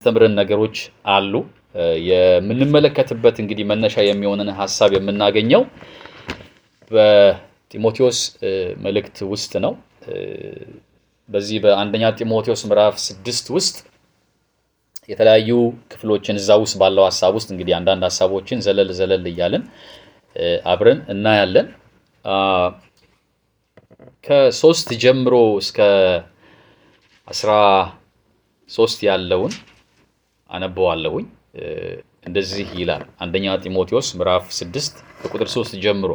የሚያስተምርን ነገሮች አሉ። የምንመለከትበት እንግዲህ መነሻ የሚሆንን ሀሳብ የምናገኘው በጢሞቴዎስ መልእክት ውስጥ ነው። በዚህ በአንደኛ ጢሞቴዎስ ምዕራፍ ስድስት ውስጥ የተለያዩ ክፍሎችን እዛ ውስጥ ባለው ሀሳብ ውስጥ እንግዲህ አንዳንድ ሀሳቦችን ዘለል ዘለል እያልን አብረን እናያለን። ከሶስት ጀምሮ እስከ አስራ ሶስት ያለውን አነበዋለሁኝ። እንደዚህ ይላል አንደኛ ጢሞቴዎስ ምዕራፍ ስድስት ከቁጥር ሶስት ጀምሮ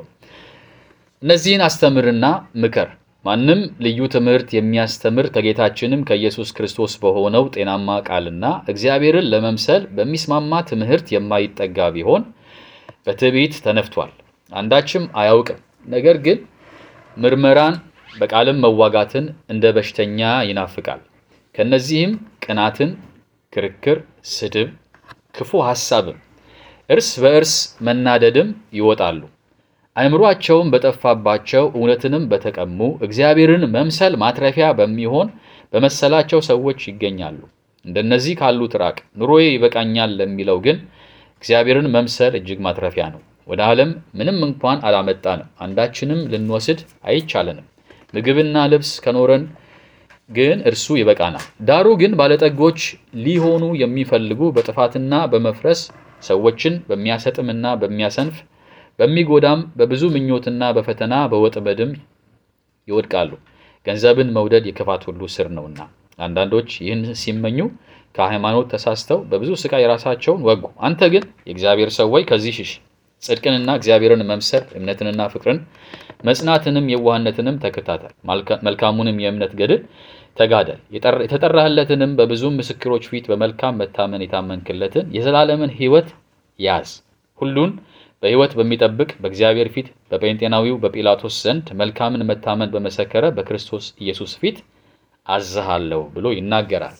እነዚህን አስተምርና ምከር ማንም ልዩ ትምህርት የሚያስተምር ከጌታችንም ከኢየሱስ ክርስቶስ በሆነው ጤናማ ቃልና እግዚአብሔርን ለመምሰል በሚስማማ ትምህርት የማይጠጋ ቢሆን በትዕቢት ተነፍቷል፣ አንዳችም አያውቅም። ነገር ግን ምርመራን በቃልም መዋጋትን እንደ በሽተኛ ይናፍቃል። ከነዚህም ቅናትን፣ ክርክር፣ ስድብ፣ ክፉ ሐሳብም፣ እርስ በእርስ መናደድም ይወጣሉ። አእምሯቸውም በጠፋባቸው እውነትንም በተቀሙ እግዚአብሔርን መምሰል ማትረፊያ በሚሆን በመሰላቸው ሰዎች ይገኛሉ። እንደነዚህ ካሉት ራቅ። ኑሮዬ ይበቃኛል ለሚለው ግን እግዚአብሔርን መምሰል እጅግ ማትረፊያ ነው። ወደ ዓለም ምንም እንኳን አላመጣንም፣ አንዳችንም ልንወስድ አይቻለንም። ምግብና ልብስ ከኖረን ግን እርሱ ይበቃናል። ዳሩ ግን ባለጠጎች ሊሆኑ የሚፈልጉ በጥፋትና በመፍረስ ሰዎችን በሚያሰጥምና በሚያሰንፍ በሚጎዳም በብዙ ምኞትና በፈተና በወጥመድም ይወድቃሉ። ገንዘብን መውደድ የክፋት ሁሉ ስር ነውና፣ አንዳንዶች ይህን ሲመኙ ከሃይማኖት ተሳስተው በብዙ ስቃይ የራሳቸውን ወጉ። አንተ ግን የእግዚአብሔር ሰው ሆይ ከዚህ ሽሽ። ጽድቅንና እግዚአብሔርን መምሰል እምነትንና ፍቅርን መጽናትንም የዋህነትንም ተከታተል። መልካሙንም የእምነት ገድል ተጋደል። የተጠራህለትንም በብዙ ምስክሮች ፊት በመልካም መታመን የታመንክለትን የዘላለምን ሕይወት ያዝ። ሁሉን በሕይወት በሚጠብቅ በእግዚአብሔር ፊት በጴንጤናዊው በጲላጦስ ዘንድ መልካምን መታመን በመሰከረ በክርስቶስ ኢየሱስ ፊት አዝሃለሁ ብሎ ይናገራል።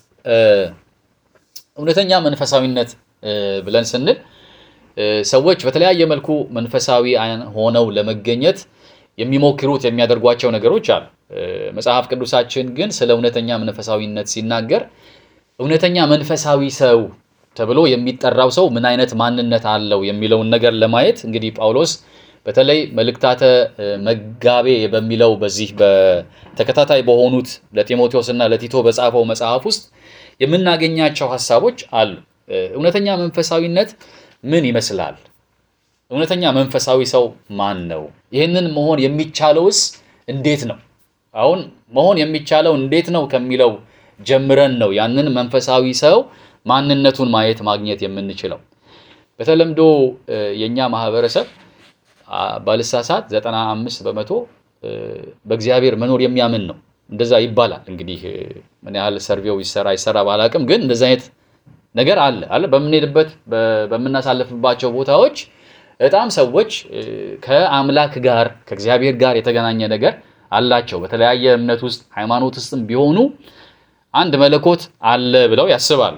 እውነተኛ መንፈሳዊነት ብለን ስንል ሰዎች በተለያየ መልኩ መንፈሳዊ ሆነው ለመገኘት የሚሞክሩት የሚያደርጓቸው ነገሮች አሉ። መጽሐፍ ቅዱሳችን ግን ስለ እውነተኛ መንፈሳዊነት ሲናገር እውነተኛ መንፈሳዊ ሰው ተብሎ የሚጠራው ሰው ምን አይነት ማንነት አለው የሚለውን ነገር ለማየት እንግዲህ ጳውሎስ በተለይ መልእክታተ መጋቤ በሚለው በዚህ በተከታታይ በሆኑት ለጢሞቴዎስ እና ለቲቶ በጻፈው መጽሐፍ ውስጥ የምናገኛቸው ሀሳቦች አሉ። እውነተኛ መንፈሳዊነት ምን ይመስላል? እውነተኛ መንፈሳዊ ሰው ማን ነው? ይህንን መሆን የሚቻለውስ እንዴት ነው? አሁን መሆን የሚቻለው እንዴት ነው ከሚለው ጀምረን ነው ያንን መንፈሳዊ ሰው ማንነቱን ማየት ማግኘት የምንችለው። በተለምዶ የኛ ማህበረሰብ ባልሳሳት ዘጠና አምስት በመቶ በእግዚአብሔር መኖር የሚያምን ነው። እንደዛ ይባላል። እንግዲህ ምን ያህል ሰርቬው ይሰራ ይሰራ ባላቅም፣ ግን እንደዛ አይነት ነገር አለ አለ በምንሄድበት በምናሳልፍባቸው ቦታዎች በጣም ሰዎች ከአምላክ ጋር ከእግዚአብሔር ጋር የተገናኘ ነገር አላቸው። በተለያየ እምነት ውስጥ ሃይማኖት ውስጥም ቢሆኑ አንድ መለኮት አለ ብለው ያስባሉ።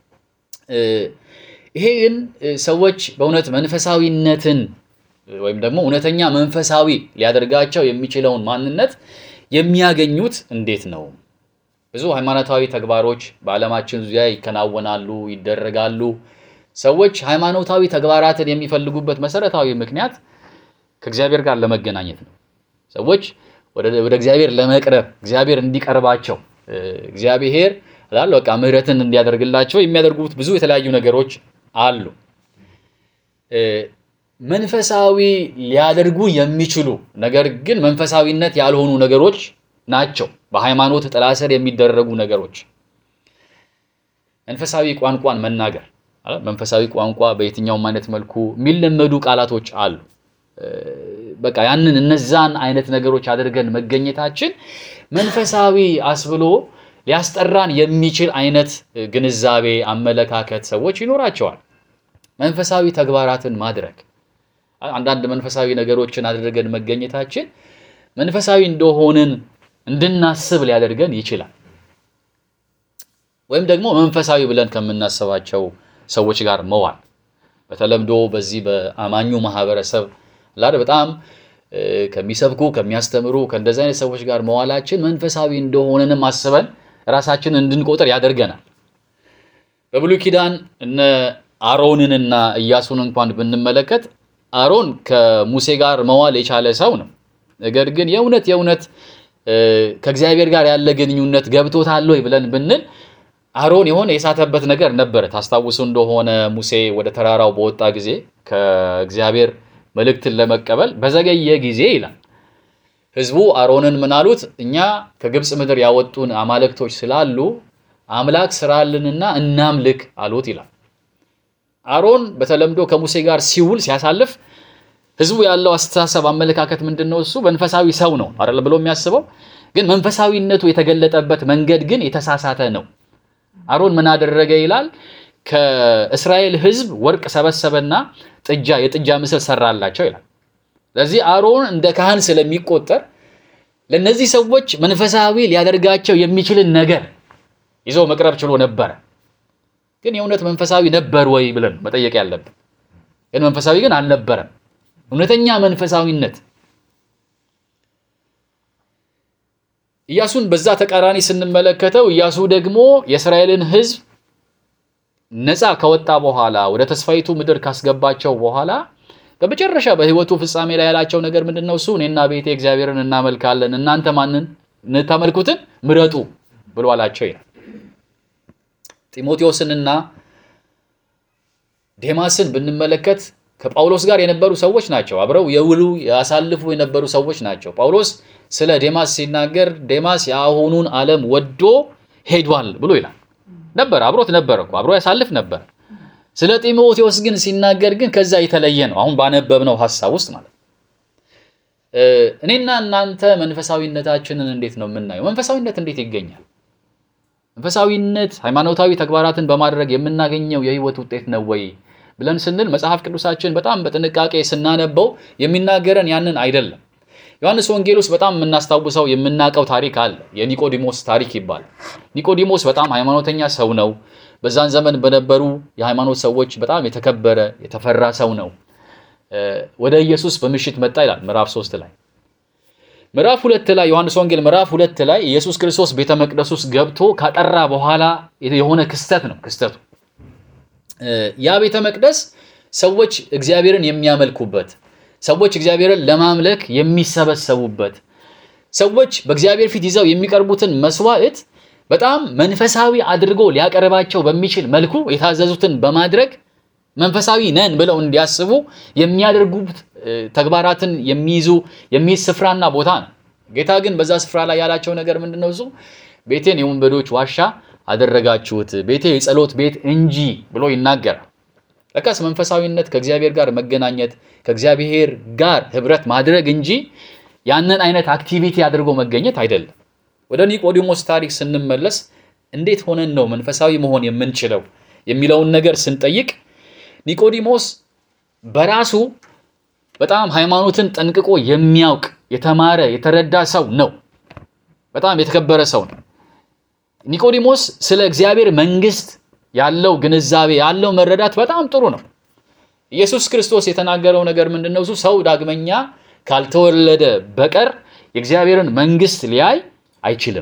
ይሄ ግን ሰዎች በእውነት መንፈሳዊነትን ወይም ደግሞ እውነተኛ መንፈሳዊ ሊያደርጋቸው የሚችለውን ማንነት የሚያገኙት እንዴት ነው? ብዙ ሃይማኖታዊ ተግባሮች በዓለማችን ዙሪያ ይከናወናሉ፣ ይደረጋሉ። ሰዎች ሃይማኖታዊ ተግባራትን የሚፈልጉበት መሰረታዊ ምክንያት ከእግዚአብሔር ጋር ለመገናኘት ነው። ሰዎች ወደ እግዚአብሔር ለመቅረብ እግዚአብሔር እንዲቀርባቸው እግዚአብሔር ላል በቃ ምሕረትን እንዲያደርግላቸው የሚያደርጉት ብዙ የተለያዩ ነገሮች አሉ። መንፈሳዊ ሊያደርጉ የሚችሉ ነገር ግን መንፈሳዊነት ያልሆኑ ነገሮች ናቸው። በሃይማኖት ጥላ ስር የሚደረጉ ነገሮች መንፈሳዊ ቋንቋን መናገር፣ መንፈሳዊ ቋንቋ በየትኛውም አይነት መልኩ የሚለመዱ ቃላቶች አሉ። በቃ ያንን እነዛን አይነት ነገሮች አድርገን መገኘታችን መንፈሳዊ አስብሎ ሊያስጠራን የሚችል አይነት ግንዛቤ፣ አመለካከት ሰዎች ይኖራቸዋል። መንፈሳዊ ተግባራትን ማድረግ አንዳንድ መንፈሳዊ ነገሮችን አድርገን መገኘታችን መንፈሳዊ እንደሆንን እንድናስብ ሊያደርገን ይችላል። ወይም ደግሞ መንፈሳዊ ብለን ከምናስባቸው ሰዎች ጋር መዋል በተለምዶ በዚህ በአማኙ ማህበረሰብ ላደ በጣም ከሚሰብኩ ከሚያስተምሩ ከእንደዚህ አይነት ሰዎች ጋር መዋላችን መንፈሳዊ እንደሆነንም አስበን ራሳችንን እንድንቆጥር ያደርገናል። በብሉይ ኪዳን እነ አሮንንና ኢያሱን እንኳን ብንመለከት አሮን ከሙሴ ጋር መዋል የቻለ ሰው ነው። ነገር ግን የእውነት የእውነት ከእግዚአብሔር ጋር ያለ ግንኙነት ገብቶታል ወይ ብለን ብንል አሮን የሆነ የሳተበት ነገር ነበረ። ታስታውሱ እንደሆነ ሙሴ ወደ ተራራው በወጣ ጊዜ ከእግዚአብሔር መልእክትን ለመቀበል በዘገየ ጊዜ ይላል ሕዝቡ አሮንን ምን አሉት? እኛ ከግብፅ ምድር ያወጡን አማልክቶች ስላሉ አምላክ ስራልንና እናምልክ አሉት ይላል። አሮን በተለምዶ ከሙሴ ጋር ሲውል ሲያሳልፍ ህዝቡ ያለው አስተሳሰብ አመለካከት ምንድን ነው? እሱ መንፈሳዊ ሰው ነው አይደል ብሎ የሚያስበው ግን መንፈሳዊነቱ የተገለጠበት መንገድ ግን የተሳሳተ ነው። አሮን ምን አደረገ ይላል? ከእስራኤል ህዝብ ወርቅ ሰበሰበና ጥጃ የጥጃ ምስል ሰራላቸው ይላል። ስለዚህ አሮን እንደ ካህን ስለሚቆጠር ለእነዚህ ሰዎች መንፈሳዊ ሊያደርጋቸው የሚችልን ነገር ይዞ መቅረብ ችሎ ነበረ። ግን የእውነት መንፈሳዊ ነበር ወይ ብለን መጠየቅ ያለብን። ግን መንፈሳዊ ግን አልነበረም። እውነተኛ መንፈሳዊነት ኢያሱን በዛ ተቃራኒ ስንመለከተው ኢያሱ ደግሞ የእስራኤልን ህዝብ ነፃ ከወጣ በኋላ ወደ ተስፋይቱ ምድር ካስገባቸው በኋላ በመጨረሻ በህይወቱ ፍጻሜ ላይ ያላቸው ነገር ምንድን ነው? እሱ እኔና ቤቴ እግዚአብሔርን እናመልካለን፣ እናንተ ማንን እንታመልኩትን ምረጡ ብሎ አላቸው ይላል። ጢሞቴዎስንና ዴማስን ብንመለከት ከጳውሎስ ጋር የነበሩ ሰዎች ናቸው። አብረው የውሉ ያሳልፉ የነበሩ ሰዎች ናቸው። ጳውሎስ ስለ ዴማስ ሲናገር ዴማስ የአሁኑን ዓለም ወዶ ሄዷል ብሎ ይላል። ነበር አብሮት ነበር እኮ አብሮ ያሳልፍ ነበር። ስለ ጢሞቴዎስ ግን ሲናገር ግን ከዛ የተለየ ነው። አሁን ባነበብነው ሀሳብ ውስጥ ማለት እኔና እናንተ መንፈሳዊነታችንን እንዴት ነው የምናየው? መንፈሳዊነት እንዴት ይገኛል? መንፈሳዊነት ሃይማኖታዊ ተግባራትን በማድረግ የምናገኘው የህይወት ውጤት ነው ወይ ብለን ስንል መጽሐፍ ቅዱሳችን በጣም በጥንቃቄ ስናነበው የሚናገረን ያንን አይደለም። ዮሐንስ ወንጌል ውስጥ በጣም የምናስታውሰው የምናውቀው ታሪክ አለ። የኒቆዲሞስ ታሪክ ይባላል። ኒቆዲሞስ በጣም ሃይማኖተኛ ሰው ነው። በዛን ዘመን በነበሩ የሃይማኖት ሰዎች በጣም የተከበረ የተፈራ ሰው ነው። ወደ ኢየሱስ በምሽት መጣ ይላል ምዕራፍ ሶስት ላይ ምዕራፍ ሁለት ላይ ዮሐንስ ወንጌል ምዕራፍ ሁለት ላይ ኢየሱስ ክርስቶስ ቤተ መቅደስ ውስጥ ገብቶ ካጠራ በኋላ የሆነ ክስተት ነው ክስተቱ ያ ቤተ መቅደስ ሰዎች እግዚአብሔርን የሚያመልኩበት ሰዎች እግዚአብሔርን ለማምለክ የሚሰበሰቡበት ሰዎች በእግዚአብሔር ፊት ይዘው የሚቀርቡትን መስዋዕት በጣም መንፈሳዊ አድርጎ ሊያቀርባቸው በሚችል መልኩ የታዘዙትን በማድረግ መንፈሳዊ ነን ብለው እንዲያስቡ የሚያደርጉት ተግባራትን የሚይዙ የሚይዝ ስፍራና ቦታ ነው። ጌታ ግን በዛ ስፍራ ላይ ያላቸው ነገር ምንድን ነው? እሱ ቤቴን የወንበዶች ዋሻ አደረጋችሁት፣ ቤቴ የጸሎት ቤት እንጂ ብሎ ይናገራል። ለካስ መንፈሳዊነት ከእግዚአብሔር ጋር መገናኘት ከእግዚአብሔር ጋር ህብረት ማድረግ እንጂ ያንን አይነት አክቲቪቲ አድርጎ መገኘት አይደለም። ወደ ኒቆዲሞስ ታሪክ ስንመለስ እንዴት ሆነን ነው መንፈሳዊ መሆን የምንችለው የሚለውን ነገር ስንጠይቅ ኒቆዲሞስ በራሱ በጣም ሃይማኖትን ጠንቅቆ የሚያውቅ የተማረ የተረዳ ሰው ነው። በጣም የተከበረ ሰው ነው። ኒቆዲሞስ ስለ እግዚአብሔር መንግስት ያለው ግንዛቤ ያለው መረዳት በጣም ጥሩ ነው። ኢየሱስ ክርስቶስ የተናገረው ነገር ምንድን ነው? እሱ ሰው ዳግመኛ ካልተወለደ በቀር የእግዚአብሔርን መንግስት ሊያይ አይችልም።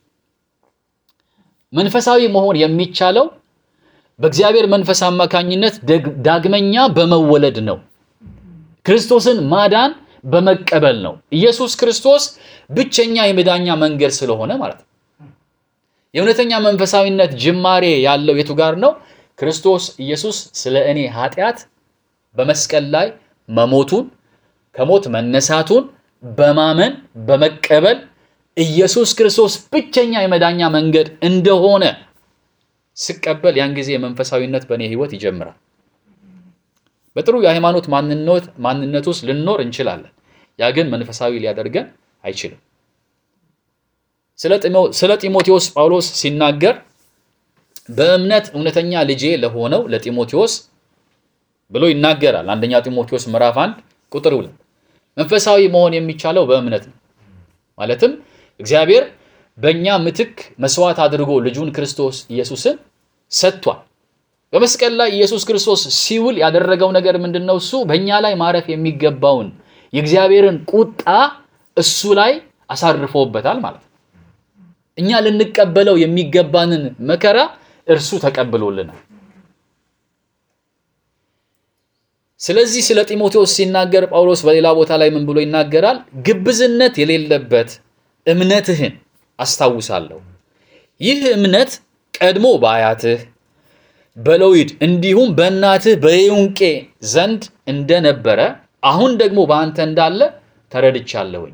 መንፈሳዊ መሆን የሚቻለው በእግዚአብሔር መንፈስ አማካኝነት ዳግመኛ በመወለድ ነው። ክርስቶስን ማዳን በመቀበል ነው። ኢየሱስ ክርስቶስ ብቸኛ የመዳኛ መንገድ ስለሆነ ማለት ነው። የእውነተኛ መንፈሳዊነት ጅማሬ ያለው የቱ ጋር ነው? ክርስቶስ ኢየሱስ ስለ እኔ ኃጢአት በመስቀል ላይ መሞቱን ከሞት መነሳቱን በማመን በመቀበል ኢየሱስ ክርስቶስ ብቸኛ የመዳኛ መንገድ እንደሆነ ስቀበል ያን ጊዜ መንፈሳዊነት በእኔ ህይወት ይጀምራል። በጥሩ የሃይማኖት ማንነት ውስጥ ልንኖር እንችላለን። ያ ግን መንፈሳዊ ሊያደርገን አይችልም። ስለ ጢሞቴዎስ ጳውሎስ ሲናገር በእምነት እውነተኛ ልጄ ለሆነው ለጢሞቴዎስ ብሎ ይናገራል። አንደኛ ጢሞቴዎስ ምዕራፍ አንድ ቁጥር ሁለት መንፈሳዊ መሆን የሚቻለው በእምነት ነው። ማለትም እግዚአብሔር በእኛ ምትክ መስዋዕት አድርጎ ልጁን ክርስቶስ ኢየሱስን ሰጥቷል። በመስቀል ላይ ኢየሱስ ክርስቶስ ሲውል ያደረገው ነገር ምንድን ነው? እሱ በእኛ ላይ ማረፍ የሚገባውን የእግዚአብሔርን ቁጣ እሱ ላይ አሳርፎበታል ማለት ነው። እኛ ልንቀበለው የሚገባንን መከራ እርሱ ተቀብሎልናል። ስለዚህ ስለ ጢሞቴዎስ ሲናገር ጳውሎስ በሌላ ቦታ ላይ ምን ብሎ ይናገራል? ግብዝነት የሌለበት እምነትህን አስታውሳለሁ። ይህ እምነት ቀድሞ በአያትህ በሎይድ እንዲሁም በእናትህ በዩንቄ ዘንድ እንደነበረ አሁን ደግሞ በአንተ እንዳለ ተረድቻለሁኝ።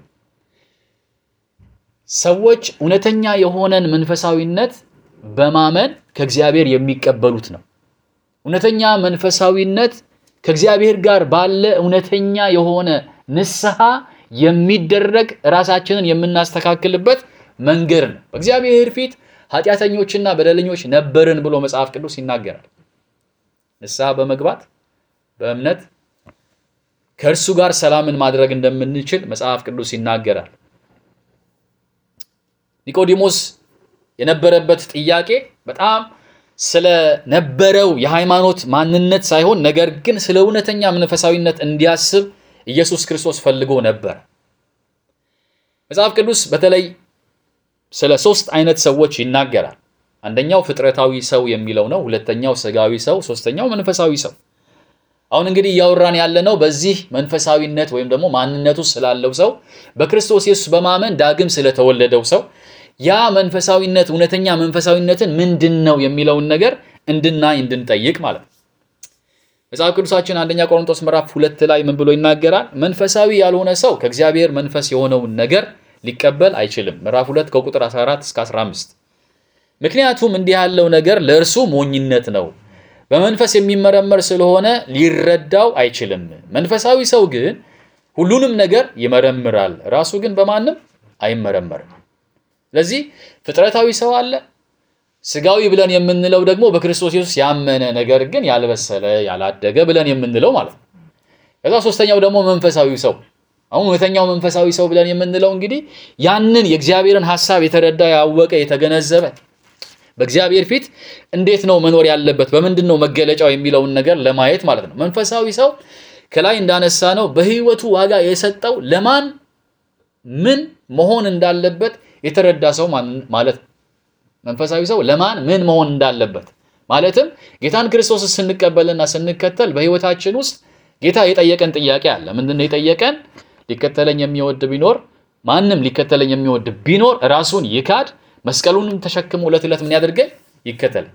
ሰዎች እውነተኛ የሆነን መንፈሳዊነት በማመን ከእግዚአብሔር የሚቀበሉት ነው። እውነተኛ መንፈሳዊነት ከእግዚአብሔር ጋር ባለ እውነተኛ የሆነ ንስሐ የሚደረግ ራሳችንን የምናስተካክልበት መንገድ ነው። በእግዚአብሔር ፊት ኃጢአተኞችና በደለኞች ነበርን ብሎ መጽሐፍ ቅዱስ ይናገራል። ንስሐ በመግባት በእምነት ከእርሱ ጋር ሰላምን ማድረግ እንደምንችል መጽሐፍ ቅዱስ ይናገራል። ኒቆዲሞስ የነበረበት ጥያቄ በጣም ስለነበረው የሃይማኖት ማንነት ሳይሆን ነገር ግን ስለ እውነተኛ መንፈሳዊነት እንዲያስብ ኢየሱስ ክርስቶስ ፈልጎ ነበር። መጽሐፍ ቅዱስ በተለይ ስለ ሶስት አይነት ሰዎች ይናገራል። አንደኛው ፍጥረታዊ ሰው የሚለው ነው። ሁለተኛው ስጋዊ ሰው፣ ሶስተኛው መንፈሳዊ ሰው። አሁን እንግዲህ እያወራን ያለነው በዚህ መንፈሳዊነት ወይም ደግሞ ማንነቱ ስላለው ሰው በክርስቶስ ኢየሱስ በማመን ዳግም ስለተወለደው ሰው ያ መንፈሳዊነት እውነተኛ መንፈሳዊነትን ምንድን ነው የሚለውን ነገር እንድናይ እንድንጠይቅ ማለት ነው። መጽሐፍ ቅዱሳችን አንደኛ ቆሮንቶስ ምዕራፍ ሁለት ላይ ምን ብሎ ይናገራል? መንፈሳዊ ያልሆነ ሰው ከእግዚአብሔር መንፈስ የሆነውን ነገር ሊቀበል አይችልም። ምዕራፍ ሁለት ከቁጥር 14 እስከ 15 ምክንያቱም እንዲህ ያለው ነገር ለእርሱ ሞኝነት ነው፣ በመንፈስ የሚመረመር ስለሆነ ሊረዳው አይችልም። መንፈሳዊ ሰው ግን ሁሉንም ነገር ይመረምራል፣ ራሱ ግን በማንም አይመረመርም። ስለዚህ ፍጥረታዊ ሰው አለ። ስጋዊ ብለን የምንለው ደግሞ በክርስቶስ ኢየሱስ ያመነ ነገር ግን ያልበሰለ ያላደገ ብለን የምንለው ማለት ነው። ከዛ ሶስተኛው ደግሞ መንፈሳዊ ሰው አሁን እውነተኛው መንፈሳዊ ሰው ብለን የምንለው እንግዲህ ያንን የእግዚአብሔርን ሐሳብ የተረዳ ያወቀ የተገነዘበ በእግዚአብሔር ፊት እንዴት ነው መኖር ያለበት በምንድን ነው መገለጫው የሚለውን ነገር ለማየት ማለት ነው። መንፈሳዊ ሰው ከላይ እንዳነሳ ነው በሕይወቱ ዋጋ የሰጠው ለማን ምን መሆን እንዳለበት የተረዳ ሰው ማለት ነው። መንፈሳዊ ሰው ለማን ምን መሆን እንዳለበት ማለትም ጌታን ክርስቶስን ስንቀበልና ስንከተል በሕይወታችን ውስጥ ጌታ የጠየቀን ጥያቄ አለ። ምንድን ነው የጠየቀን? ሊከተለኝ የሚወድ ቢኖር ማንም ሊከተለኝ የሚወድ ቢኖር ራሱን ይካድ መስቀሉንም ተሸክሞ ዕለት ዕለት ምን ያደርገን ይከተል።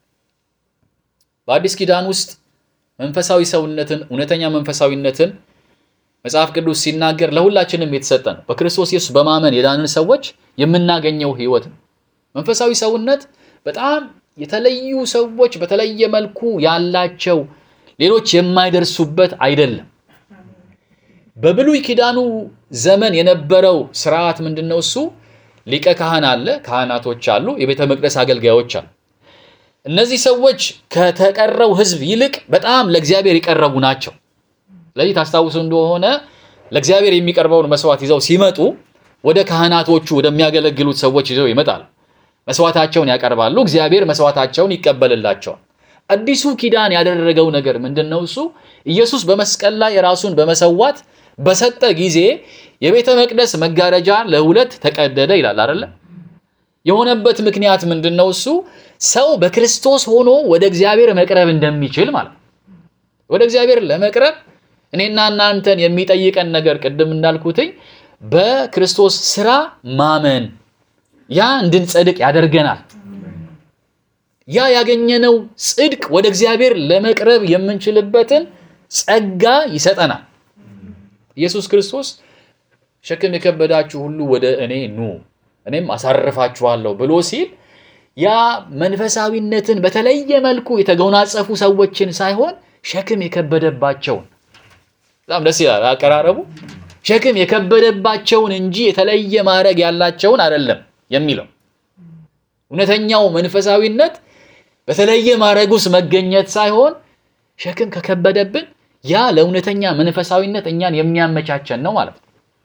በአዲስ ኪዳን ውስጥ መንፈሳዊ ሰውነትን እውነተኛ መንፈሳዊነትን መጽሐፍ ቅዱስ ሲናገር ለሁላችንም የተሰጠ ነው። በክርስቶስ ኢየሱስ በማመን የዳንን ሰዎች የምናገኘው ህይወት ነው። መንፈሳዊ ሰውነት በጣም የተለዩ ሰዎች በተለየ መልኩ ያላቸው ሌሎች የማይደርሱበት አይደለም። በብሉይ ኪዳኑ ዘመን የነበረው ስርዓት ምንድን ነው? እሱ ሊቀ ካህን አለ፣ ካህናቶች አሉ፣ የቤተ መቅደስ አገልጋዮች አሉ። እነዚህ ሰዎች ከተቀረው ህዝብ ይልቅ በጣም ለእግዚአብሔር የቀረቡ ናቸው። ስለዚህ ታስታውሱ እንደሆነ ለእግዚአብሔር የሚቀርበውን መስዋዕት ይዘው ሲመጡ ወደ ካህናቶቹ ወደሚያገለግሉት ሰዎች ይዘው ይመጣሉ። መስዋዕታቸውን ያቀርባሉ። እግዚአብሔር መስዋዕታቸውን ይቀበልላቸዋል። አዲሱ ኪዳን ያደረገው ነገር ምንድን ነው? እሱ ኢየሱስ በመስቀል ላይ ራሱን በመሰዋት በሰጠ ጊዜ የቤተ መቅደስ መጋረጃ ለሁለት ተቀደደ ይላል አይደለ? የሆነበት ምክንያት ምንድን ነው? እሱ ሰው በክርስቶስ ሆኖ ወደ እግዚአብሔር መቅረብ እንደሚችል ማለት ነው። ወደ እግዚአብሔር ለመቅረብ እኔና እናንተን የሚጠይቀን ነገር ቅድም እንዳልኩትኝ በክርስቶስ ስራ ማመን ያ እንድንጸድቅ ያደርገናል። ያ ያገኘነው ጽድቅ ወደ እግዚአብሔር ለመቅረብ የምንችልበትን ጸጋ ይሰጠናል። ኢየሱስ ክርስቶስ ሸክም የከበዳችሁ ሁሉ ወደ እኔ ኑ እኔም አሳርፋችኋለሁ ብሎ ሲል ያ መንፈሳዊነትን በተለየ መልኩ የተጎናጸፉ ሰዎችን ሳይሆን ሸክም የከበደባቸውን በጣም ደስ ይላል አቀራረቡ። ሸክም የከበደባቸውን እንጂ የተለየ ማዕረግ ያላቸውን አይደለም የሚለው። እውነተኛው መንፈሳዊነት በተለየ ማዕረግ ውስጥ መገኘት ሳይሆን ሸክም ከከበደብን ያ ለእውነተኛ መንፈሳዊነት እኛን የሚያመቻቸን ነው ማለት ነው።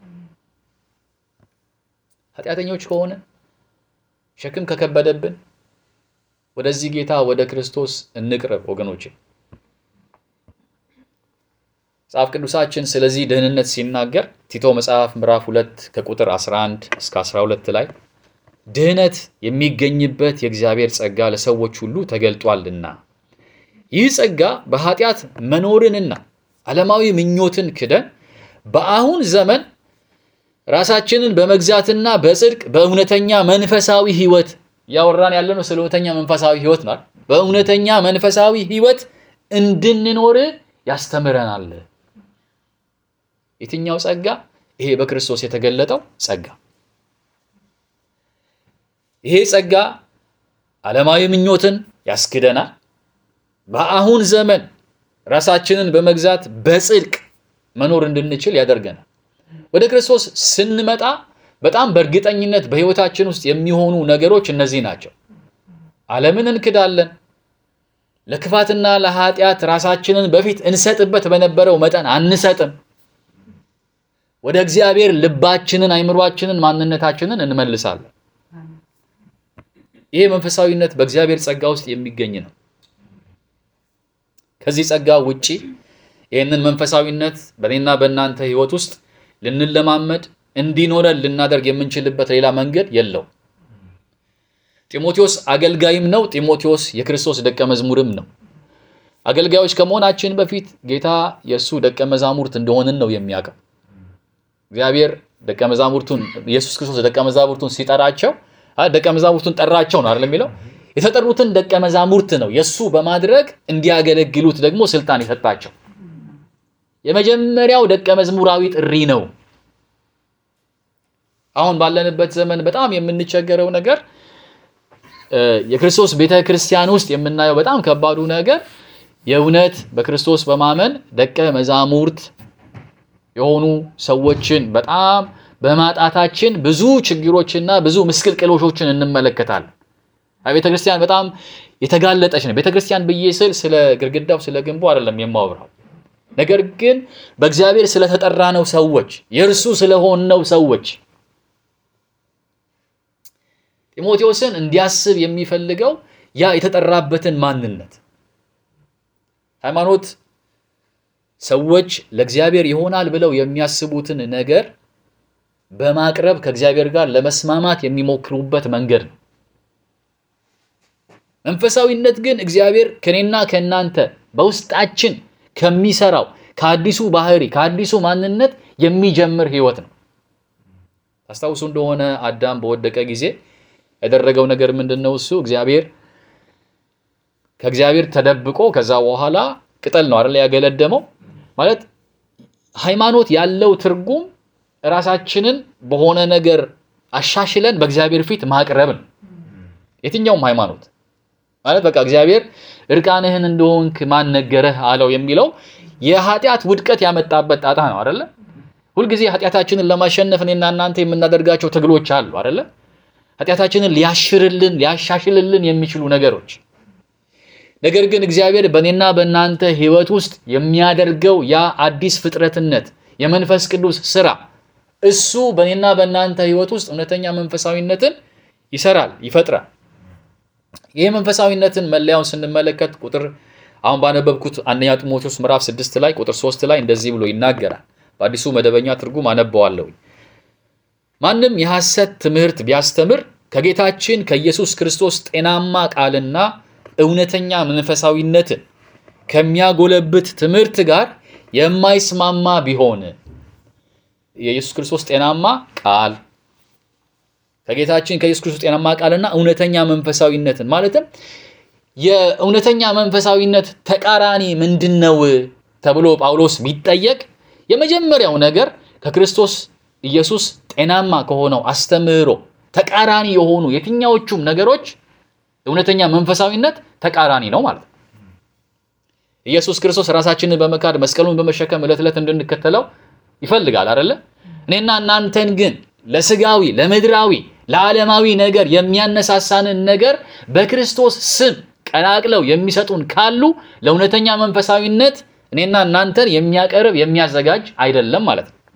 ኃጢአተኞች ከሆነ ሸክም ከከበደብን ወደዚህ ጌታ ወደ ክርስቶስ እንቅረብ ወገኖቼ። መጽሐፍ ቅዱሳችን ስለዚህ ደህንነት ሲናገር ቲቶ መጽሐፍ ምዕራፍ 2 ከቁጥር 11 እስከ 12 ላይ ድህነት የሚገኝበት የእግዚአብሔር ጸጋ ለሰዎች ሁሉ ተገልጧልና ይህ ጸጋ በኃጢአት መኖርንና ዓለማዊ ምኞትን ክደን በአሁን ዘመን ራሳችንን በመግዛትና በጽድቅ በእውነተኛ መንፈሳዊ ሕይወት እያወራን ያለነው ስለ እውነተኛ መንፈሳዊ ሕይወት ነው። በእውነተኛ መንፈሳዊ ሕይወት እንድንኖር ያስተምረናል። የትኛው ጸጋ? ይሄ በክርስቶስ የተገለጠው ጸጋ። ይሄ ጸጋ ዓለማዊ ምኞትን ያስክደናል። በአሁን ዘመን ራሳችንን በመግዛት በጽድቅ መኖር እንድንችል ያደርገናል። ወደ ክርስቶስ ስንመጣ በጣም በእርግጠኝነት በሕይወታችን ውስጥ የሚሆኑ ነገሮች እነዚህ ናቸው። ዓለምን እንክዳለን። ለክፋትና ለኃጢአት ራሳችንን በፊት እንሰጥበት በነበረው መጠን አንሰጥም። ወደ እግዚአብሔር ልባችንን፣ አይምሯችንን፣ ማንነታችንን እንመልሳለን። ይሄ መንፈሳዊነት በእግዚአብሔር ጸጋ ውስጥ የሚገኝ ነው። ከዚህ ጸጋ ውጪ ይህንን መንፈሳዊነት በእኔና በእናንተ ሕይወት ውስጥ ልንለማመድ እንዲኖረን ልናደርግ የምንችልበት ሌላ መንገድ የለው። ጢሞቴዎስ አገልጋይም ነው። ጢሞቴዎስ የክርስቶስ ደቀ መዝሙርም ነው። አገልጋዮች ከመሆናችን በፊት ጌታ የእሱ ደቀ መዛሙርት እንደሆንን ነው የሚያውቀው። እግዚአብሔር ደቀ መዛሙርቱን ኢየሱስ ክርስቶስ ደቀ መዛሙርቱን ሲጠራቸው ደቀ መዛሙርቱን ጠራቸው ነው አይደል የሚለው። የተጠሩትን ደቀ መዛሙርት ነው የእሱ በማድረግ እንዲያገለግሉት ደግሞ ስልጣን የሰጣቸው። የመጀመሪያው ደቀ መዝሙራዊ ጥሪ ነው። አሁን ባለንበት ዘመን በጣም የምንቸገረው ነገር የክርስቶስ ቤተ ክርስቲያን ውስጥ የምናየው በጣም ከባዱ ነገር የእውነት በክርስቶስ በማመን ደቀ መዛሙርት የሆኑ ሰዎችን በጣም በማጣታችን ብዙ ችግሮችና ብዙ ምስቅልቅሎሾችን እንመለከታለን። ቤተ ክርስቲያን በጣም የተጋለጠች ነው። ቤተ ክርስቲያን ብዬ ስል ስለ ግድግዳው ስለ ግንቡ አይደለም የማወራው። ነገር ግን በእግዚአብሔር ስለተጠራነው ሰዎች የእርሱ ስለሆነው ሰዎች ጢሞቴዎስን እንዲያስብ የሚፈልገው ያ የተጠራበትን ማንነት ሃይማኖት ሰዎች ለእግዚአብሔር ይሆናል ብለው የሚያስቡትን ነገር በማቅረብ ከእግዚአብሔር ጋር ለመስማማት የሚሞክሩበት መንገድ ነው። መንፈሳዊነት ግን እግዚአብሔር ከኔና ከእናንተ በውስጣችን ከሚሰራው ከአዲሱ ባህሪ ከአዲሱ ማንነት የሚጀምር ህይወት ነው። ታስታውሱ እንደሆነ አዳም በወደቀ ጊዜ ያደረገው ነገር ምንድን ነው? እሱ እግዚአብሔር ከእግዚአብሔር ተደብቆ ከዛ በኋላ ቅጠል ነው አይደል ያገለደመው። ማለት ሃይማኖት ያለው ትርጉም ራሳችንን በሆነ ነገር አሻሽለን በእግዚአብሔር ፊት ማቅረብ ነው። የትኛውም ሃይማኖት ማለት በቃ እግዚአብሔር እርቃንህን እንደሆንክ ማን ነገረህ አለው የሚለው የኃጢአት ውድቀት ያመጣበት ጣጣ ነው አይደለ? ሁልጊዜ ኃጢአታችንን ለማሸነፍ እኔና እናንተ የምናደርጋቸው ትግሎች አሉ አይደለ? ኃጢአታችንን ሊያሽርልን ሊያሻሽልልን የሚችሉ ነገሮች ነገር ግን እግዚአብሔር በእኔና በእናንተ ህይወት ውስጥ የሚያደርገው ያ አዲስ ፍጥረትነት የመንፈስ ቅዱስ ስራ እሱ በእኔና በእናንተ ህይወት ውስጥ እውነተኛ መንፈሳዊነትን ይሰራል፣ ይፈጥራል። ይህ መንፈሳዊነትን መለያውን ስንመለከት ቁጥር አሁን ባነበብኩት አንደኛ ጢሞቴዎስ ምዕራፍ ስድስት ላይ ቁጥር ሶስት ላይ እንደዚህ ብሎ ይናገራል። በአዲሱ መደበኛ ትርጉም አነበዋለሁ። ማንም የሐሰት ትምህርት ቢያስተምር ከጌታችን ከኢየሱስ ክርስቶስ ጤናማ ቃልና እውነተኛ መንፈሳዊነትን ከሚያጎለብት ትምህርት ጋር የማይስማማ ቢሆን የኢየሱስ ክርስቶስ ጤናማ ቃል ከጌታችን ከኢየሱስ ክርስቶስ ጤናማ ቃልና እውነተኛ መንፈሳዊነትን ማለትም የእውነተኛ መንፈሳዊነት ተቃራኒ ምንድን ነው ተብሎ ጳውሎስ ቢጠየቅ የመጀመሪያው ነገር ከክርስቶስ ኢየሱስ ጤናማ ከሆነው አስተምህሮ ተቃራኒ የሆኑ የትኛዎቹም ነገሮች እውነተኛ መንፈሳዊነት ተቃራኒ ነው ማለት ነው። ኢየሱስ ክርስቶስ ራሳችንን በመካድ መስቀሉን በመሸከም ዕለት ዕለት እንድንከተለው ይፈልጋል አይደለ? እኔና እናንተን ግን ለስጋዊ፣ ለምድራዊ፣ ለዓለማዊ ነገር የሚያነሳሳንን ነገር በክርስቶስ ስም ቀላቅለው የሚሰጡን ካሉ ለእውነተኛ መንፈሳዊነት እኔና እናንተን የሚያቀርብ የሚያዘጋጅ አይደለም ማለት ነው።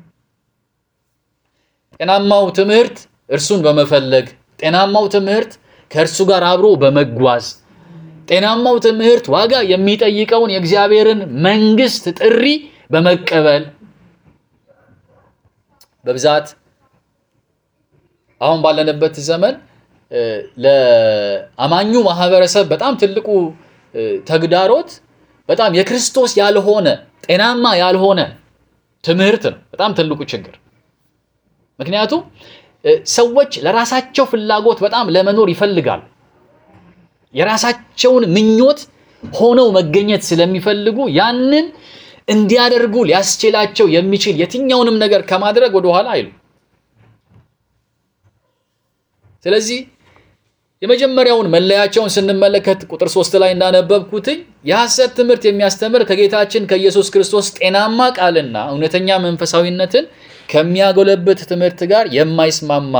ጤናማው ትምህርት እርሱን በመፈለግ ጤናማው ትምህርት ከእርሱ ጋር አብሮ በመጓዝ ጤናማው ትምህርት ዋጋ የሚጠይቀውን የእግዚአብሔርን መንግስት ጥሪ በመቀበል በብዛት አሁን ባለንበት ዘመን እ፣ ለአማኙ ማህበረሰብ በጣም ትልቁ እ፣ ተግዳሮት በጣም የክርስቶስ ያልሆነ ጤናማ ያልሆነ ትምህርት ነው። በጣም ትልቁ ችግር ምክንያቱም እ፣ ሰዎች ለራሳቸው ፍላጎት በጣም ለመኖር ይፈልጋሉ። የራሳቸውን ምኞት ሆነው መገኘት ስለሚፈልጉ ያንን እንዲያደርጉ ሊያስችላቸው የሚችል የትኛውንም ነገር ከማድረግ ወደኋላ አይሉ። ስለዚህ የመጀመሪያውን መለያቸውን ስንመለከት ቁጥር ሶስት ላይ እንዳነበብኩትኝ የሐሰት ትምህርት የሚያስተምር ከጌታችን ከኢየሱስ ክርስቶስ ጤናማ ቃልና እውነተኛ መንፈሳዊነትን ከሚያጎለብት ትምህርት ጋር የማይስማማ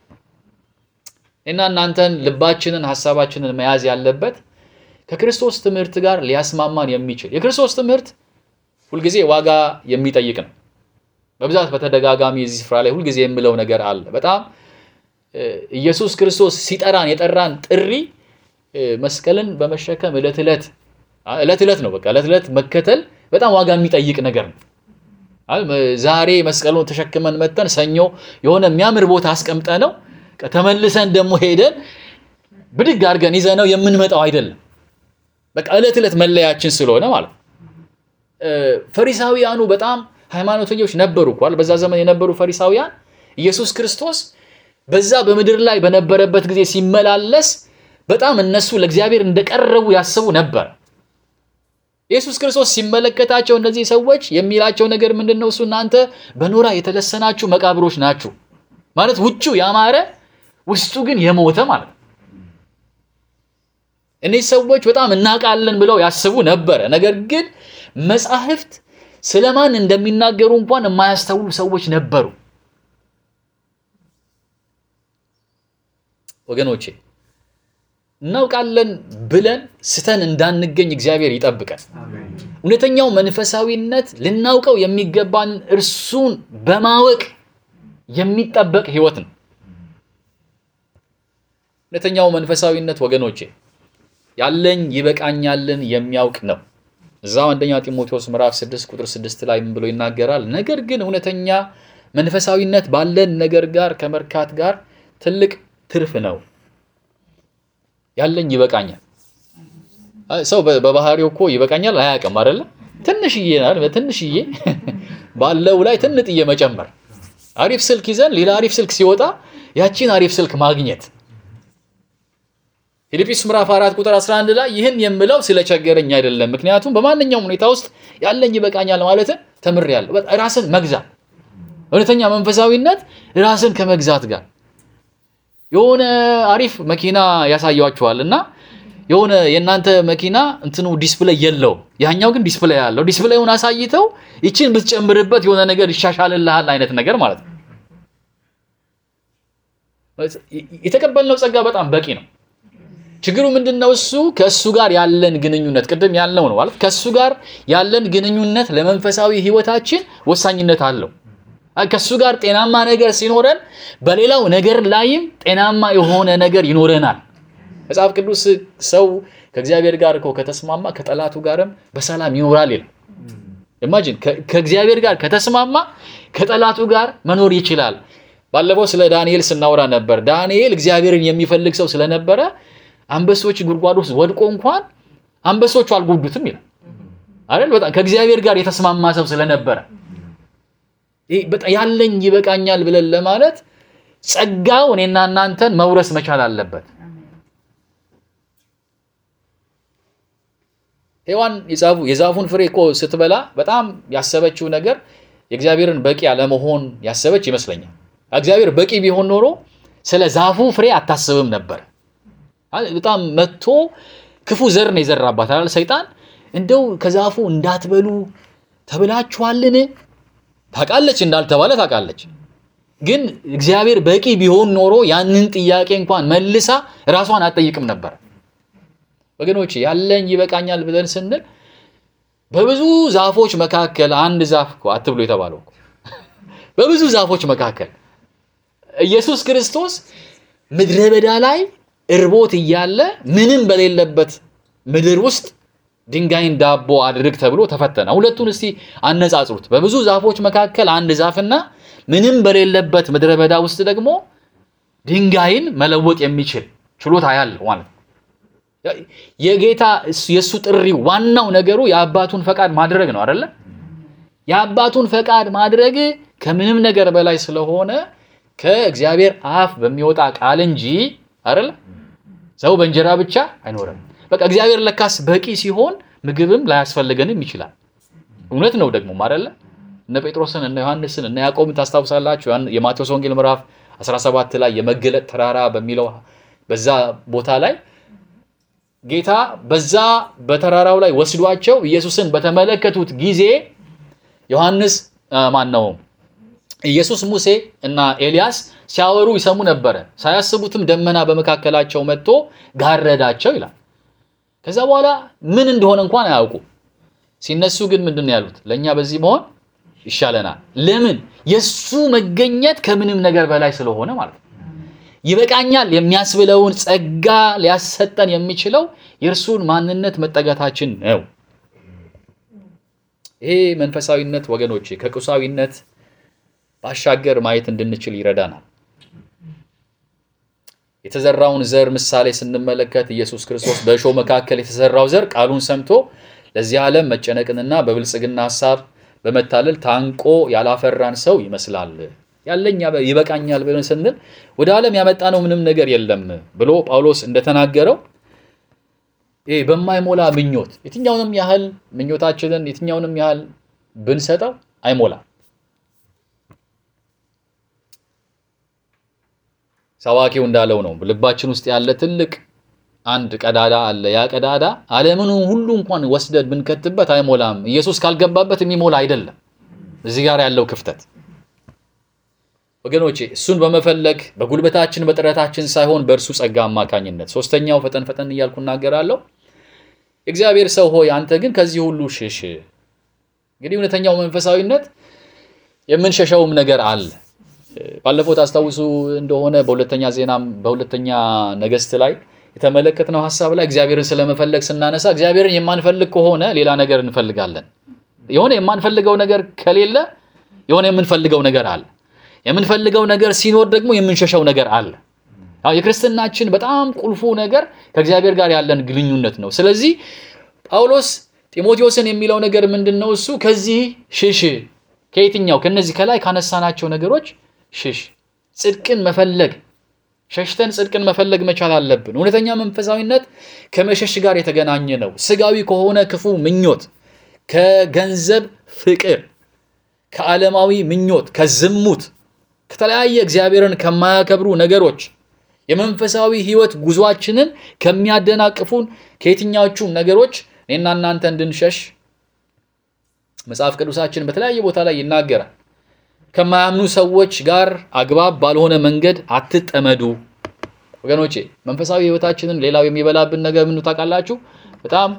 እና እናንተን ልባችንን ሀሳባችንን መያዝ ያለበት ከክርስቶስ ትምህርት ጋር ሊያስማማን የሚችል የክርስቶስ ትምህርት ሁልጊዜ ዋጋ የሚጠይቅ ነው። በብዛት በተደጋጋሚ እዚህ ስፍራ ላይ ሁልጊዜ የምለው ነገር አለ። በጣም እ፣ ኢየሱስ ክርስቶስ ሲጠራን የጠራን ጥሪ እ፣ መስቀልን በመሸከም ዕለት ዕለት አ፣ ዕለት ዕለት ነው በቃ ዕለት ዕለት መከተል በጣም ዋጋ የሚጠይቅ ነገር ነው። አይ፣ መ- ዛሬ መስቀሉን ተሸክመን መተን ሰኞ የሆነ የሚያምር ቦታ አስቀምጠ ነው ተመልሰን ደግሞ ሄደን ብድግ አድርገን ይዘነው የምንመጣው አይደለም። በቃ ዕለት ዕለት መለያችን ስለሆነ ማለት ነው። እ፣ ፈሪሳውያኑ በጣም ሃይማኖተኞች ነበሩ እኳል በዛ ዘመን የነበሩ ፈሪሳውያን ኢየሱስ ክርስቶስ በዛ በምድር ላይ በነበረበት ጊዜ ሲመላለስ በጣም እነሱ ለእግዚአብሔር እንደቀረቡ ያስቡ ነበር። ኢየሱስ ክርስቶስ ሲመለከታቸው እነዚህ ሰዎች የሚላቸው ነገር ምንድን ነው? እሱ እናንተ በኖራ የተለሰናችሁ መቃብሮች ናችሁ ማለት ውጩ ያማረ ውስጡ ግን የሞተ ማለት ነው። እነዚህ ሰዎች በጣም እናውቃለን ብለው ያስቡ ነበረ። ነገር ግን መጻሕፍት ስለማን እንደሚናገሩ እንኳን የማያስተውሉ ሰዎች ነበሩ። ወገኖቼ እናውቃለን ብለን ስተን እንዳንገኝ እግዚአብሔር ይጠብቀን። እውነተኛው መንፈሳዊነት ልናውቀው የሚገባን እርሱን በማወቅ የሚጠበቅ ሕይወት ነው። እውነተኛው መንፈሳዊነት ወገኖቼ ያለኝ ይበቃኛልን የሚያውቅ ነው። እዛው አንደኛ ጢሞቴዎስ ምዕራፍ 6 ቁጥር 6 ላይ ምን ብሎ ይናገራል? ነገር ግን እውነተኛ መንፈሳዊነት ባለን ነገር ጋር ከመርካት ጋር ትልቅ ትርፍ ነው። ያለኝ ይበቃኛል። አይ፣ ሰው በ- በባህሪው እኮ ይበቃኛል አያውቅም አይደለ? ትንሽዬ ናል በትንሽዬ ባለው ላይ ትንጥዬ መጨመር። አሪፍ ስልክ ይዘን ሌላ አሪፍ ስልክ ሲወጣ ያቺን አሪፍ ስልክ ማግኘት ፊልጵስዩስ ምዕራፍ 4 ቁጥር 11 ላይ ይህን የምለው ስለቸገረኝ አይደለም፣ ምክንያቱም በማንኛውም ሁኔታ ውስጥ ያለኝ ይበቃኛል ማለትን ተምሬያለሁ። በቃ ራስን መግዛት እውነተኛ መንፈሳዊነት ራስን ከመግዛት ጋር የሆነ አሪፍ መኪና ያሳያችኋል እና የሆነ የእናንተ መኪና እንትኑ ዲስፕሌይ የለው ያኛው ግን ዲስፕሌይ ያለው ዲስፕሌዩን አሳይተው ይችን ብትጨምርበት የሆነ ነገር ይሻሻልልሃል አይነት ነገር ማለት ነው። የተቀበልነው ጸጋ በጣም በቂ ነው። ችግሩ ምንድን ነው? እሱ ከእሱ ጋር ያለን ግንኙነት ቅድም ያልነው ነው ማለት ከእሱ ጋር ያለን ግንኙነት ለመንፈሳዊ ሕይወታችን ወሳኝነት አለው። አይ ከእሱ ጋር ጤናማ ነገር ሲኖረን በሌላው ነገር ላይም ጤናማ የሆነ ነገር ይኖረናል። መጽሐፍ ቅዱስ ሰው ከእግዚአብሔር ጋር እኮ ከተስማማ ከጠላቱ ጋርም በሰላም ይኖራል ይላል። ኢማጂን ከእግዚአብሔር ጋር ከተስማማ ከጠላቱ ጋር መኖር ይችላል። ባለፈው ስለ ዳንኤል ስናወራ ነበር። ዳንኤል እግዚአብሔርን የሚፈልግ ሰው ስለነበረ አንበሶች ጉድጓድ ውስጥ ወድቆ እንኳን አንበሶቹ አልጎዱትም ይላል አይደል? በጣም ከእግዚአብሔር ጋር የተስማማ ሰው ስለነበረ ይህ በጣም ያለኝ ይበቃኛል ብለን ለማለት ጸጋው እኔና እናንተን መውረስ መቻል አለበት። ሔዋን የዛፉን ፍሬ እኮ ስትበላ በጣም ያሰበችው ነገር የእግዚአብሔርን በቂ አለመሆን ያሰበች ይመስለኛል። እግዚአብሔር በቂ ቢሆን ኖሮ ስለ ዛፉ ፍሬ አታስብም ነበር። በጣም መጥቶ ክፉ ዘር ነው የዘራባት አይደል? ሰይጣን እንደው ከዛፉ እንዳትበሉ ተብላችኋልን? ታውቃለች፣ እንዳልተባለ ታውቃለች። ግን እግዚአብሔር በቂ ቢሆን ኖሮ ያንን ጥያቄ እንኳን መልሳ ራሷን አትጠይቅም ነበር። ወገኖች ያለኝ ይበቃኛል ብለን ስንል በብዙ ዛፎች መካከል አንድ ዛፍ እኮ አትብሎ የተባለው እኮ በብዙ ዛፎች መካከል ኢየሱስ ክርስቶስ ምድረ በዳ ላይ እርቦት እያለ ምንም በሌለበት ምድር ውስጥ ድንጋይን ዳቦ አድርግ ተብሎ ተፈተነ። ሁለቱን እስቲ አነጻጽሩት። በብዙ ዛፎች መካከል አንድ ዛፍና ምንም በሌለበት ምድረ በዳ ውስጥ ደግሞ ድንጋይን መለወጥ የሚችል ችሎታ ያለው ማለት ነው። የጌታ የእሱ ጥሪ ዋናው ነገሩ የአባቱን ፈቃድ ማድረግ ነው አይደለ? የአባቱን ፈቃድ ማድረግ ከምንም ነገር በላይ ስለሆነ ከእግዚአብሔር አፍ በሚወጣ ቃል እንጂ አይደለ? ሰው በእንጀራ ብቻ አይኖርም። በቃ እግዚአብሔር ለካስ በቂ ሲሆን ምግብም ላያስፈልገንም ይችላል። እውነት ነው ደግሞ አይደለ? እነ ጴጥሮስን እነ ዮሐንስን እነ ያዕቆብን ታስታውሳላችሁ። የማቴዎስ ወንጌል ምዕራፍ 17 ላይ የመገለጥ ተራራ በሚለው በዛ ቦታ ላይ ጌታ በዛ በተራራው ላይ ወስዷቸው ኢየሱስን በተመለከቱት ጊዜ ዮሐንስ ማን ነው ኢየሱስ ሙሴ እና ኤልያስ ሲያወሩ ይሰሙ ነበረ። ሳያስቡትም ደመና በመካከላቸው መጥቶ ጋረዳቸው ይላል። ከዛ በኋላ ምን እንደሆነ እንኳን አያውቁ። ሲነሱ ግን ምንድን ነው ያሉት? ለእኛ በዚህ መሆን ይሻለናል። ለምን? የእሱ መገኘት ከምንም ነገር በላይ ስለሆነ ማለት ነው። ይበቃኛል የሚያስብለውን ጸጋ ሊያሰጠን የሚችለው የእርሱን ማንነት መጠጋታችን ነው። ይሄ መንፈሳዊነት ወገኖቼ ከቁሳዊነት ባሻገር ማየት እንድንችል ይረዳናል። የተዘራውን ዘር ምሳሌ ስንመለከት ኢየሱስ ክርስቶስ በእሾህ መካከል የተዘራው ዘር ቃሉን ሰምቶ ለዚህ ዓለም መጨነቅንና በብልጽግና ሀሳብ በመታለል ታንቆ ያላፈራን ሰው ይመስላል። ያለኝ ይበቃኛል ብለን ስንል ወደ ዓለም ያመጣነው ምንም ነገር የለም ብሎ ጳውሎስ እንደተናገረው ይሄ በማይሞላ ምኞት የትኛውንም ያህል ምኞታችንን የትኛውንም ያህል ብንሰጠው አይሞላም። ሰባኪው እንዳለው ነው። ልባችን ውስጥ ያለ ትልቅ አንድ ቀዳዳ አለ። ያ ቀዳዳ ዓለምን ሁሉ እንኳን ወስደን ብንከትበት አይሞላም። ኢየሱስ ካልገባበት የሚሞላ አይደለም። እዚህ ጋር ያለው ክፍተት ወገኖቼ እሱን በመፈለግ በጉልበታችን በጥረታችን ሳይሆን በእርሱ ጸጋ አማካኝነት። ሶስተኛው ፈጠን ፈጠን እያልኩ እናገራለሁ። የእግዚአብሔር ሰው ሆይ አንተ ግን ከዚህ ሁሉ ሽሽ። እንግዲህ እውነተኛው መንፈሳዊነት የምንሸሸውም ነገር አለ። ባለፈው ታስታውሱ እንደሆነ በሁለተኛ ዜናም በሁለተኛ ነገሥት ላይ የተመለከትነው ሀሳብ ላይ እግዚአብሔርን ስለመፈለግ ስናነሳ እግዚአብሔርን የማንፈልግ ከሆነ ሌላ ነገር እንፈልጋለን። የሆነ የማንፈልገው ነገር ከሌለ የሆነ የምንፈልገው ነገር አለ። የምንፈልገው ነገር ሲኖር ደግሞ የምንሸሸው ነገር አለ። አዎ የክርስትናችን በጣም ቁልፉ ነገር ከእግዚአብሔር ጋር ያለን ግንኙነት ነው። ስለዚህ ጳውሎስ ጢሞቴዎስን የሚለው ነገር ምንድን ነው? እሱ ከዚህ ሽሽ። ከየትኛው? ከነዚህ ከላይ ካነሳናቸው ነገሮች ሽሽ። ጽድቅን መፈለግ ሸሽተን ጽድቅን መፈለግ መቻል አለብን። እውነተኛ መንፈሳዊነት ከመሸሽ ጋር የተገናኘ ነው። ስጋዊ ከሆነ ክፉ ምኞት፣ ከገንዘብ ፍቅር፣ ከዓለማዊ ምኞት፣ ከዝሙት፣ ከተለያየ እግዚአብሔርን ከማያከብሩ ነገሮች የመንፈሳዊ ሕይወት ጉዟችንን ከሚያደናቅፉን ከየትኛዎቹም ነገሮች እኔና እናንተ እንድንሸሽ መጽሐፍ ቅዱሳችን በተለያየ ቦታ ላይ ይናገራል። ከማያምኑ ሰዎች ጋር አግባብ ባልሆነ መንገድ አትጠመዱ። ወገኖቼ መንፈሳዊ ሕይወታችንን ሌላው የሚበላብን ነገር ምን ታውቃላችሁ? በጣም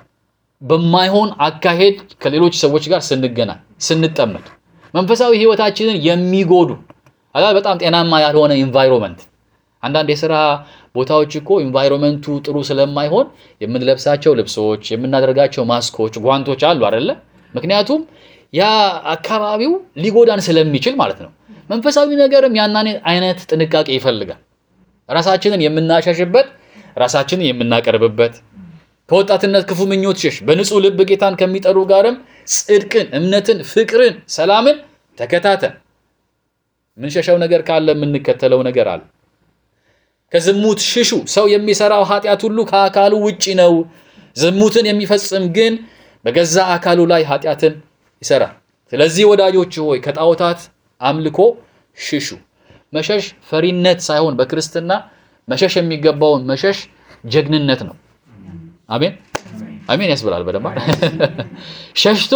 በማይሆን አካሄድ ከሌሎች ሰዎች ጋር ስንገናኝ፣ ስንጠመድ መንፈሳዊ ሕይወታችንን የሚጎዱ በጣም ጤናማ ያልሆነ ኢንቫይሮንመንት አንዳንድ የስራ ቦታዎች እኮ ኢንቫይሮንመንቱ ጥሩ ስለማይሆን የምንለብሳቸው ልብሶች፣ የምናደርጋቸው ማስኮች፣ ጓንቶች አሉ አይደለ? ምክንያቱም ያ አካባቢው ሊጎዳን ስለሚችል ማለት ነው። መንፈሳዊ ነገርም ያናን አይነት ጥንቃቄ ይፈልጋል። ራሳችንን የምናሸሽበት፣ ራሳችንን የምናቀርብበት ከወጣትነት ክፉ ምኞት ሽሽ። በንጹህ ልብ ጌታን ከሚጠሩ ጋርም ጽድቅን፣ እምነትን፣ ፍቅርን፣ ሰላምን ተከታተል። የምንሸሸው ነገር ካለ የምንከተለው ነገር አለ። ከዝሙት ሽሹ። ሰው የሚሰራው ኃጢአት ሁሉ ከአካሉ ውጪ ነው። ዝሙትን የሚፈጽም ግን በገዛ አካሉ ላይ ኃጢአትን ይሰራል። ስለዚህ ወዳጆች ሆይ ከጣዖታት አምልኮ ሽሹ። መሸሽ ፈሪነት ሳይሆን በክርስትና መሸሽ የሚገባውን መሸሽ ጀግንነት ነው። አሜን አሜን ያስብላል። በደንብ ሸሽቶ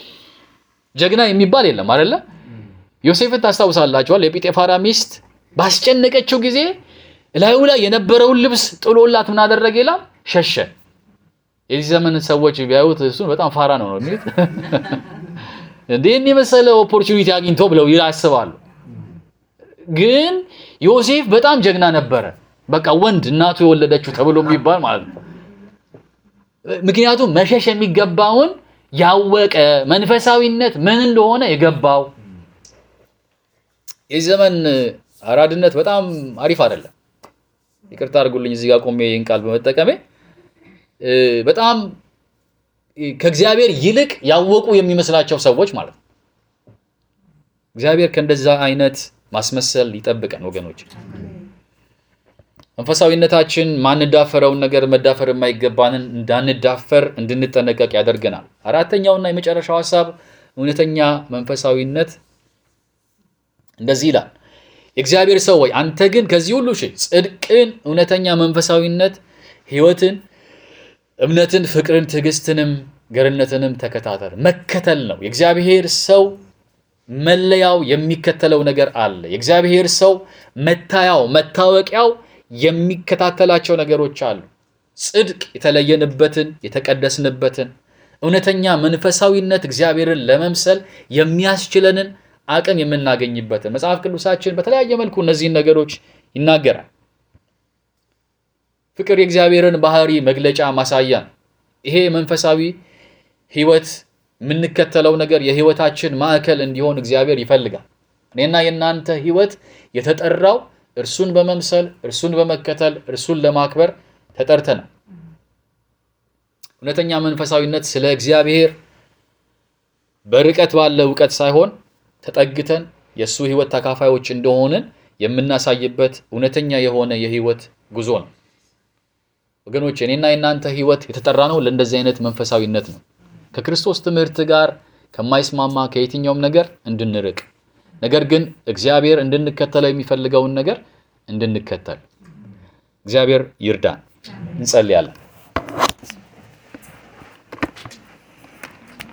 ጀግና የሚባል የለም አይደለ? ዮሴፍን ታስታውሳላችኋል። የጲጤፋራ ሚስት ባስጨነቀችው ጊዜ እላዩ ላይ የነበረውን ልብስ ጥሎላት ምን አደረገ ይላል? ሸሸ። የዚህ ዘመን ሰዎች ቢያዩት እሱን በጣም ፋራ ነው ነው የሚሉት። እንዴን የመሰለ ኦፖርቹኒቲ አግኝቶ ብለው ያስባሉ። ግን ዮሴፍ በጣም ጀግና ነበረ። በቃ ወንድ እናቱ የወለደችው ተብሎ የሚባል ማለት ነው። ምክንያቱም መሸሽ የሚገባውን ያወቀ መንፈሳዊነት ምን እንደሆነ የገባው የዚህ ዘመን አራድነት በጣም አሪፍ አይደለም። ይቅርታ አድርጉልኝ እዚህ ጋር ቆሜ ይህን ቃል በመጠቀሜ እ፣ በጣም ከእግዚአብሔር ይልቅ ያወቁ የሚመስላቸው ሰዎች ማለት ነው። እግዚአብሔር ከእንደዛ አይነት ማስመሰል ይጠብቀን ወገኖች። መንፈሳዊነታችን ማንዳፈረውን ነገር መዳፈር የማይገባንን እንዳንዳፈር እንድንጠነቀቅ ያደርገናል። አራተኛውና የመጨረሻው ሀሳብ እውነተኛ መንፈሳዊነት እንደዚህ ይላል። የእግዚአብሔር ሰው ወይ አንተ ግን ከዚህ ሁሉ ሽሽ፣ ጽድቅን፣ እውነተኛ መንፈሳዊነት፣ ሕይወትን፣ እምነትን፣ ፍቅርን፣ ትዕግስትንም ገርነትንም ተከታተል። መከተል ነው የእግዚአብሔር ሰው መለያው የሚከተለው ነገር አለ። የእግዚአብሔር ሰው መታያው መታወቂያው የሚከታተላቸው ነገሮች አሉ። ጽድቅ የተለየንበትን የተቀደስንበትን እውነተኛ መንፈሳዊነት እግዚአብሔርን ለመምሰል የሚያስችለንን አቅም የምናገኝበትን መጽሐፍ ቅዱሳችን በተለያየ መልኩ እነዚህን ነገሮች ይናገራል። ፍቅር የእግዚአብሔርን ባህሪ መግለጫ ማሳያ ነው። ይሄ መንፈሳዊ ሕይወት የምንከተለው ነገር የሕይወታችን ማዕከል እንዲሆን እግዚአብሔር ይፈልጋል። እኔና የእናንተ ሕይወት የተጠራው እርሱን በመምሰል እርሱን በመከተል እርሱን ለማክበር ተጠርተናል። እውነተኛ መንፈሳዊነት ስለ እግዚአብሔር በርቀት ባለ እውቀት ሳይሆን ተጠግተን የእሱ ሕይወት ተካፋዮች እንደሆንን የምናሳይበት እውነተኛ የሆነ የሕይወት ጉዞ ነው። ወገኖች እኔና የእናንተ ሕይወት የተጠራ ነው ለእንደዚህ አይነት መንፈሳዊነት ነው። ከክርስቶስ ትምህርት ጋር ከማይስማማ ከየትኛውም ነገር እንድንርቅ ነገር ግን እግዚአብሔር እንድንከተለው የሚፈልገውን ነገር እንድንከተል እግዚአብሔር ይርዳን። እንጸልያለን።